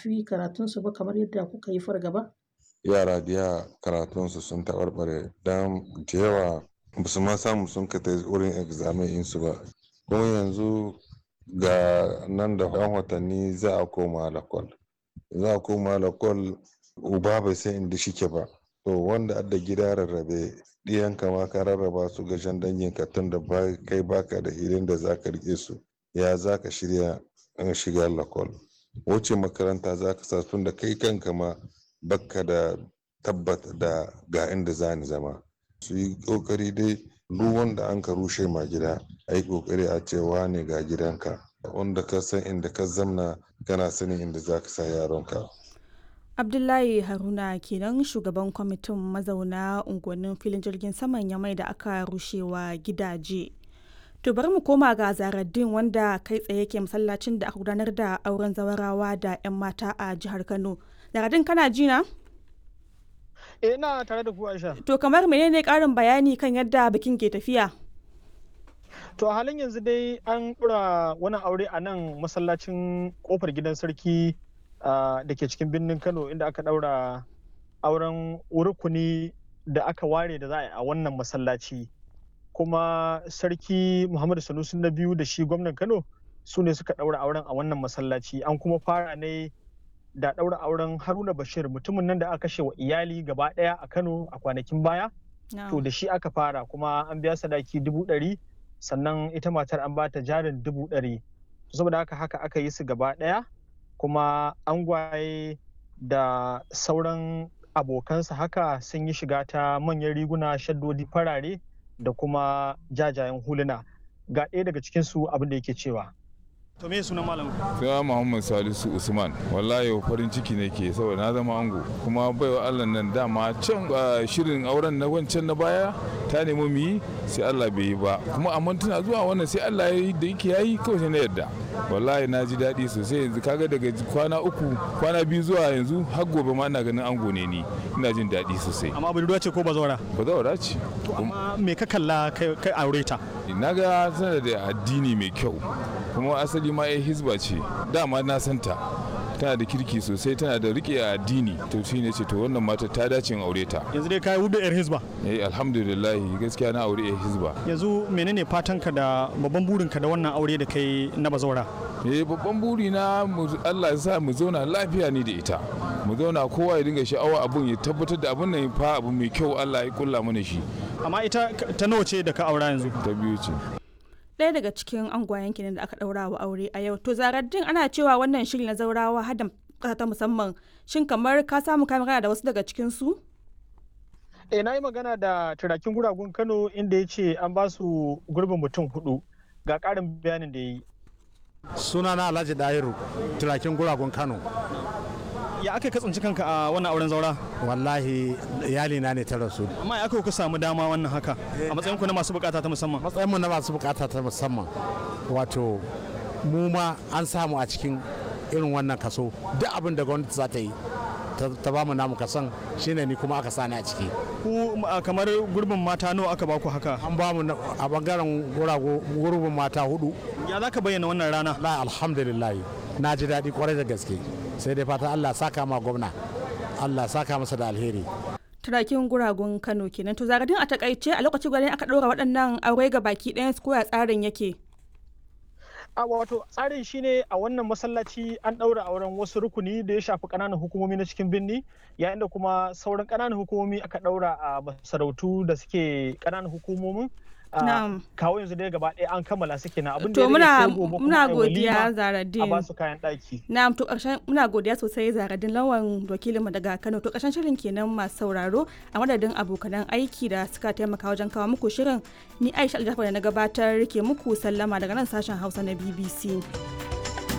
shafi karatunsu ba kamar yadda kuka yi fargaba? yara da yawa karatunsu sun taɓarɓare don da yawa ba su ma samu sun ka ta wurin examen insu ba kuma yanzu ga nan da yan watanni za a koma lakwal za a koma lakwal uba bai san inda shike ba to wanda adda gida rarrabe ɗiyan kama ka rarraba su ga jan dangin ka tun da kai baka da hilin da za ka rike su ya za ka shirya shiga lakwal wuce makaranta za ka sa tun da kai kanka ma baka da tabbata da ga inda za ni zama su yi kokari dai duk wanda an ka rushe ma gida a yi kokari a cewa ne ga gidanka wanda ka san inda ka zamna kana sanin inda za ka sa yaronka abdullahi haruna kenan shugaban kwamitin mazauna unguwannin filin jirgin saman yamai da aka rushewa gidaje to bari mu koma ga zaraddin wanda kai tsaye ke masallacin da aka gudanar da auren zawarawa da 'yan mata a jihar kano zaraddin kana jina? Eh ina tare da ku Aisha. To kamar menene karin bayani kan yadda bikin ke tafiya? To a halin yanzu dai an ɗura wani aure a nan masallacin kofar gidan sarki da ke cikin birnin Kano inda aka ɗaura auren rukuni da aka ware da za a yi a wannan masallaci. Kuma sarki Muhammadu Sanusi na biyu da shi gwamnan Kano su ne suka ɗaura auren a wannan masallaci an kuma fara ne da ɗaura auren haruna bashir mutumin nan da aka kashe wa iyali gaba ɗaya a kano a kwanakin baya to da shi aka fara kuma an biya sadaki dubu ɗari sannan ita matar an bata jarin dubu ɗari saboda haka haka aka yi su gaba ɗaya kuma angwaye da sauran abokansa haka sun yi shiga ta manyan riguna shaddodi farare da kuma jajayen huluna ga ɗaya daga cikinsu abin da yake cewa To me sunan malam? Sai Muhammad Salisu Usman. Wallahi farin ciki ne ke saboda na zama ango. Kuma baiwa Allah nan dama can shirin auren na wancan na baya ta nemi mu yi sai Allah bai yi ba. Kuma amma tana zuwa wannan sai Allah ya yi da yake yayi kawai sai na yarda. Wallahi na ji daɗi sosai yanzu kaga daga kwana uku kwana biyu zuwa yanzu har gobe ma ina ganin ango ne ni. Ina jin daɗi sosai. Amma budurwa ce ko bazawara? Bazawara ce. Amma me ka kalla kai aure ta? Na ga tana da addini mai kyau. Kuma asali ma ya hizba ce dama na santa tana da kirki sosai tana da rike a addini to shi ne ce to wannan mata ta dace in aure ta yanzu dai kai hudu yar hizba eh alhamdulillah gaskiya na aure yar hizba yanzu menene fatanka da babban burinka da wannan aure da kai na bazawara eh babban buri na Allah ya sa mu zauna lafiya ni da ita mu zauna kowa ya dinga sha'awa abun ya tabbatar da abun nan fa abu mai kyau Allah ya kulla mana shi amma ita ta nawa ce da ka aura yanzu ta biyu ce ɗaya daga cikin angwayen kenan da aka ɗaura wa aure a yau to zaraddin ana cewa wannan shiri na zaurawa hada ƙasa ta musamman shin kamar ka samu ka magana da wasu daga cikin su eh na yi magana da turakin guragun kano inda ya ce an ba su gurbin mutum hudu ga ƙarin bayanin da ya yi sunana alhaji dahiru turakin guragun kano ya aka katsanci kanka a wannan auren zaura wallahi iyali na ne ta rasu amma ya aka ku samu dama wannan haka a matsayin ku na masu bukata ta musamman matsayin mu na masu bukata ta musamman wato mu ma an samu a cikin irin wannan kaso duk abin da gwamnati za ta yi ta ba mu namu kasan shine ni kuma aka sani a ciki ku kamar gurbin mata nawa aka baku haka an ba mu a bangaren gurbin mata hudu ya za ka bayyana wannan rana la alhamdulillah na ji daɗi kwarai da gaske sai dai fata Allah saka ma gwamna Allah saka masa da alheri turakin guragun kano kenan to zagadin a takaice a lokacin gwani aka ɗora waɗannan aure ga baki ɗayan su koya tsarin yake a wato tsarin shine a wannan masallaci an ɗaura auren wasu rukuni da ya shafi ƙananan hukumomi na cikin birni yayin da kuma sauran ƙananan hukumomi aka ɗaura a masarautu da suke ƙananan hukumomin kawo yanzu dai gaba ɗaya an kammala suke na abin da ya muna muna godiya zaradin a basu kayan ɗaki na'am to ƙarshen muna godiya sosai zaradin lawan wakilinmu daga Kano to ƙarshen shirin kenan masu sauraro a madadin abokanan aiki da suka taimaka wajen kawo muku shirin ni Aisha Aljafar da na gabatar ke muku sallama daga nan sashen Hausa na BBC